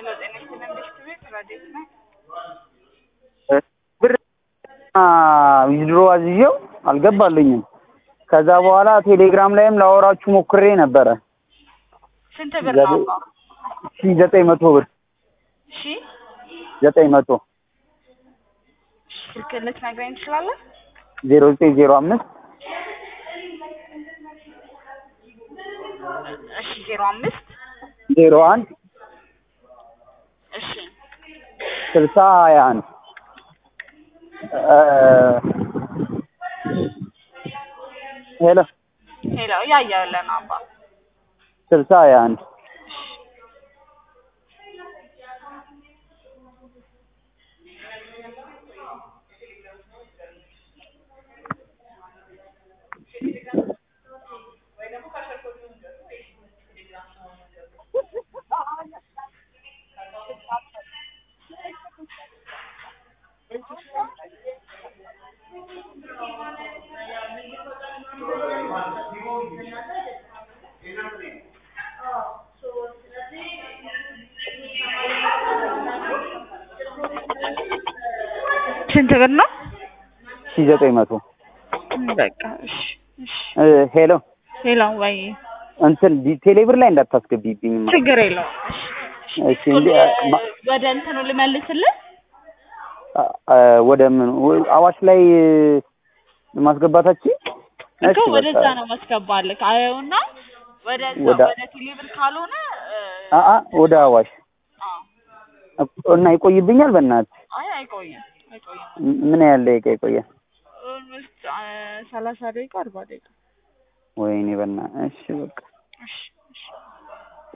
ሄሎ ጤና ይስጥልን ብሽት ቤት ረዴት ነው። ብር ዊዝድሮ አዝዤው አልገባልኝም። ከዛ በኋላ ቴሌግራም ላይም ላወራችሁ ሞክሬ ነበረ ስንት ብር ነው? አባ? ሺ ዘጠኝ መቶ ብር ሺ ዘጠኝ መቶ ስልክ ልትነግረኝ ትችላለህ? ዜሮ ዘጠኝ ዜሮ አምስት እሺ ዜሮ አምስት ዜሮ አንድ እሺ ስልሳ ሀያ አንድ ሄሎ ሄሎ እያየሁልህ ነው አባ። ስልሳ ሀያ አንድ ስንት ብር ነው? ሺ ዘጠኝ መቶ በቃ እሺ እሺ። ሄሎ ሄሎ ወይ እንትን ዲ- ቴሌብር ላይ እንዳታስገቢብኝ ችግር የለውም። እሺ እንዲ ማ- ወደ እንትኑ ልመልስልህ። አ- አ- ወደ ምን ወ- አዋሽ ላይ ማስገባታችን እኮ ወደዛ ነው ማስገባልህ። አየውና ወደዛ ወደ- ወደ ቴሌብር ካልሆነ እ፣ አአ ወደ አዋሽ አዎ። እና ይቆይብኛል። በእናትህ አይ አይቆይም አይቆይም። ም- ምን ያህል ደቂቃ ይቆያል? ኦልሞስት ሰላሳ ደቂቃ አርባ ደቂቃ ወይኔ በእናትህ። እሺ በቃ እሺ እሺ